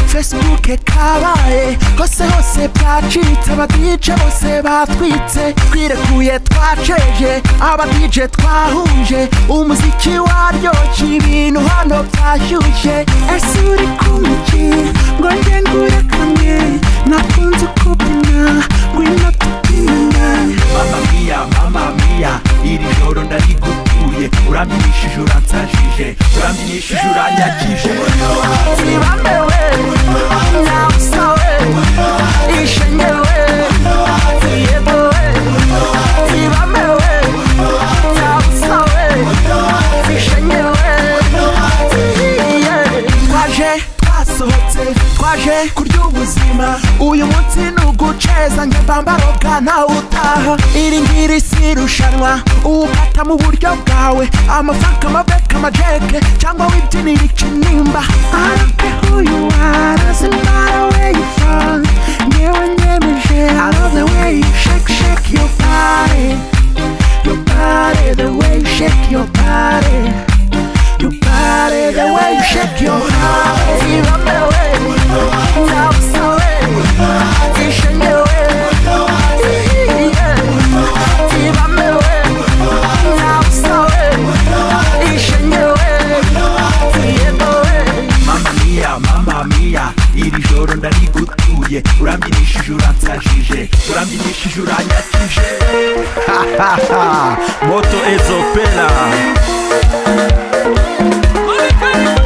fesibuke kabaye hose hose byacitse abadije bose batwitse twirekuye twaceje abadije twahuje umuziki waryoshye ibintu hano byashyushye ese uri kumiki ngo njye ngurekane nakunze ukubona ngwino tubyinane mama mia mama mia iri joro ndarigutuye urambyinishije uransajije urambyinishije uranyakije Zibamewe, nausawe, ishenyewe, ziyebowe. Zibamewe, nausawe, ishenyewe, ziyiye. Twaje twasohotse twaje kurya ubuzima uyu munsi ni uguceza njye mbambaroga nawe utaha iri ngiri si irushanwa uwufata mu buryo bwawe amafaka amabeka amajeke cyangwa wibyinira ikinimba I don't care who you are, doesn't matter where you from Nyewe nyemeje, I love the way you shake, shake your body Your body, the way you shake your body Your body, the way you shake your body Zibamewe, zabusawe, zishengewe Ihiye, zibamewe, zabusawe, ishengewe Ziyebowe, mama mia mama mia iri joro ndarigutuye urambyinishije uransajije urambyinishije uranyakije moto ezopera Monica!